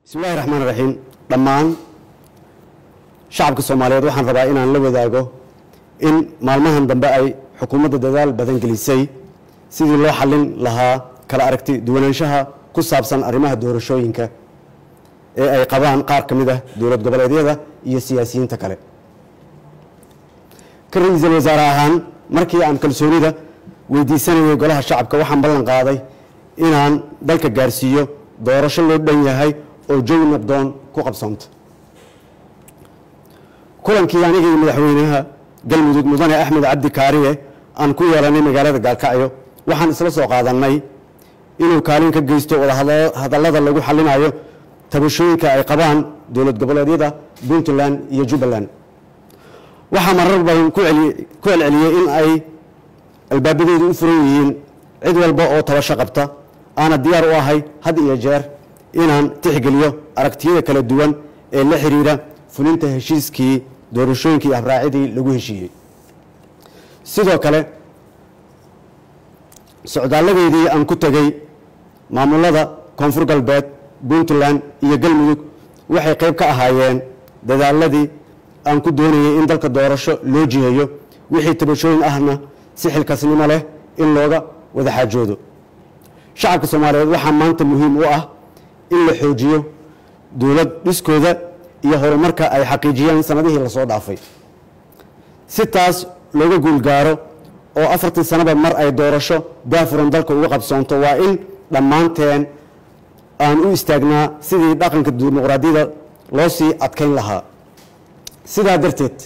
bismillahi raxmaan raxiim dhammaan shacabka soomaaliyeed waxaan rabaa inaan la wadaago in maalmahan dambe ay xukuumadda dadaal badan gelisay sidii loo xallin lahaa kala aragti duwanaanshaha ku saabsan arrimaha doorashooyinka ee ay qabaan qaar ka mid ah dowlad goboleedyada iyo siyaasiyiinta kale ka ra-iisul wasaare ahaan markii aan kalsoonida weydiisanayay golaha shacabka waxaan ballan qaaday inaan dalka gaarsiiyo doorasho loo dhan yahay oo jawi nabdoon ku qabsoonta kulankii anigii madaxweynaha galmudug mudane axmed cabdi kaariye aan ku yeelanay magaalada gaalkacyo waxaan isla soo qaadannay inuu kaalin ka geysto wadahadallada lagu xallinayo tabashooyinka ay qabaan dowlad goboleedyada puntland iyo jubbaland waxaa marar badan ku celceliyey in ay albaabadeedu u furan yihiin cid walba oo tabasho qabta aana diyaar u ahay had iyo jeer inaan tixgeliyo aragtiyada kala duwan ee la xiriira fulinta heshiiskii doorashooyinkii habraacidii lagu heshiiyey sidoo kale socdaaladeedii aan ku tegey maamulada koonfur galbeed puntland iyo galmudug waxay qayb ka ahaayeen dadaaladii aan ku doonayay in dalka doorasho loo jiheeyo wixii tabashooyin ahna si xilkasnimo leh in looga wada xaajoodo shacabka soomaaliyeed waxaa maanta muhiim u ah in la xoojiyo dowlad dhiskooda iyo horumarka ay xaqiijiyeen sanadihii lasoo dhaafay si taas looga guulgaaro oo afartii sanaba mar ay doorasho daafuran dalka uga qabsoonto waa in dhammaanteen aan u istaagnaa sidii dhaqanka dimuqraadiyada loo sii adkayn lahaa sidaa darteed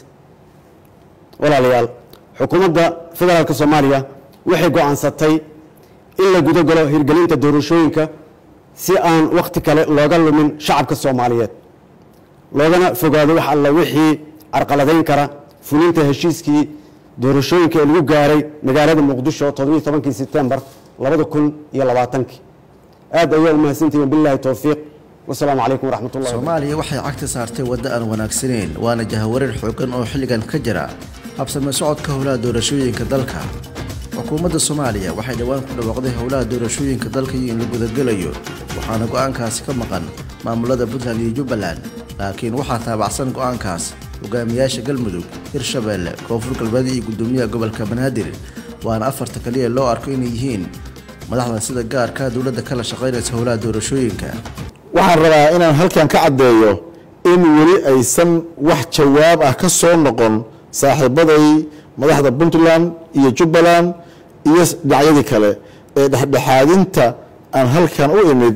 walaalayaal xukuumadda federaalk soomaaliya waxay go-aansatay in la guda galo hirgelinta doorashooyinka si aan wakhti kale looga lumin shacabka soomaaliyeed loogana fogaado wax alla wixii carqaladayn kara fulinta heshiiskii doorashooyinka ee lagu gaaray magaalada muqdisho toddobiiy tobankii sebtembar labada kun iyo labaatankii aad ayaa u mahadsantihiin billahi towfiiq wasalaamu calaykum waraxmat ullahi soomaaliya waxay cagta saartay waddo aan wanaagsaneyn waana jahawareer xooggan oo xilligan ka jira habsame socodka howlaha doorashooyinka dalka xukuumadda soomaaliya waxay dhowaan ku dhawaaqday howlaha doorashooyinka dalka iyo in la gudagelayo waxaana go-aankaasi ka maqan maamulada puntland iyo jubbaland laakiin waxaa taabacsan go-aankaas hogaamiyaasha galmudug hirshabeelle koonfur galbeed iyo gudoomiyaha gobolka banaadir waana afarta kaliya loo arko inay yihiin madaxda sida gaarka dowladda kala shaqaynaysa howlaha doorashooyinka waxaan rabaa inaan halkan ka caddeeyo in weli aysan wax jawaab ah ka soo noqon saaxiibaday madaxda puntland iyo jubbaland iyo dhinacyadii kale ee dhexdhexaadinta aan halkan u imid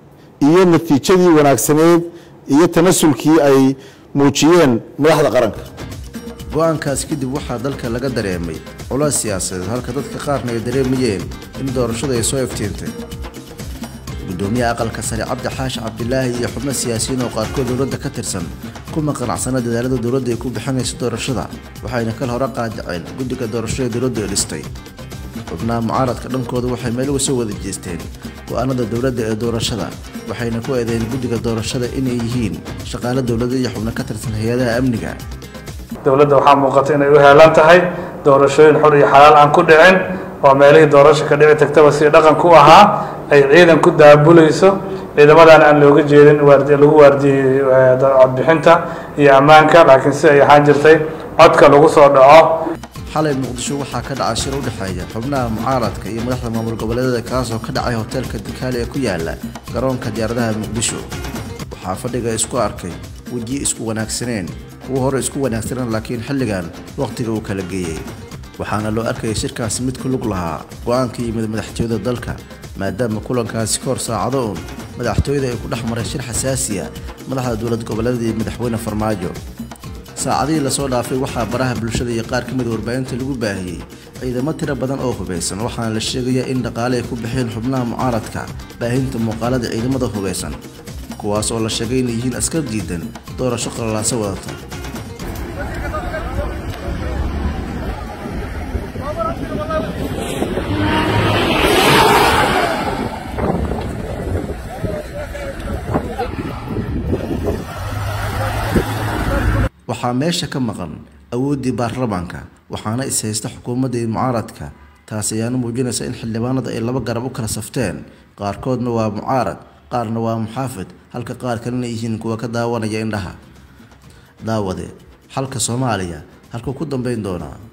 iyo natiijadii wanaagsaneed iyo tanasulkii ay muujiyeen madaxda qaranka go-aankaas kadib waxaa dalka laga dareemay culays siyaasadeed halka dadka qaarna ay dareemayeen in doorashada ay soo iftiintay gudoomiyaha aqalka sare cabdi xaashi cabdilaahi iyo xubno siyaasiyiin oo qaarkood dowladda ka tirsan kuma qanacsana dadaalada dowladda ay ku bixinayso doorashada waxayna kal hore qaadaceen guddiga doorashada dowladdu ay dhistay xubnaha mucaaradka dhankooda waxay meel uga soo wada jeesteen go-aanada dowladda ee doorashada waxayna ku eedeyn guddiga doorashada inay yihiin shaqaale dowladda iyo xubno ka tirsan hay-adaha amniga dowladda waxaa muuqata inay u heelan tahay doorashooyin xor iyo xalaal aan ku dhicin oo meelihii doorasho ka dhici tagtaba si dhaqanku u ahaa ay ciidan ku daabulayso ciidamadan aan looga jeedin waardi lagu waardiyey codbixinta iyo ammaanka laakiin si ay ahaan jirtay codka lagu soo dhaco xalay muqdisho waxaa ka dhacay shir u dhexeeya xubnaha mucaaradka iyo madaxda maamul goboleedyada kaasoo ka dhacay hoteelka dikaali ee ku yaala garoonka diyaaradaha muqdisho waxaa fadhiga isku arkay wejiye isku wanaagsaneen kuwa hore isku wanaagsaneen laakiin xilligan wakhtiga uu kala geeyey waxaana loo arkayay shirkaasi mid ku lug lahaa go-aanka yimid madaxtooyada dalka maadaama kulankaasi ka hor saacado uun madaxtooyada ay ku dhex maray shir xasaasiya madaxda dowlad goboleeda iyo madaxweyne farmaajo saacadihii lasoo dhaafay waxaa baraha bulshada iyo qaar ka mid warbaahinta lagu baahiyey ciidamo tiro badan oo hubaysan waxaana la sheegayaa in dhaqaale ay ku bixeen xubnaha mucaaradka baahinta muuqaalada ciidamada hubaysan kuwaas oo la sheegay inay yihiin askar diidan doorasho qalalaasa wadata waxaa meesha ka maqan awooddii baarlamaanka waxaana is haysta xukuumadda iyo mucaaradka taas ayaana muujinaysa in xildhibaanada ay laba garab u kala safteen qaarkoodna waa mucaarad qaarna waa muxaafid halka qaar kalena yihiin kuwa ka daawanaya indhaha daawade xalka soomaaliya halkuu ku dambeyn doonaa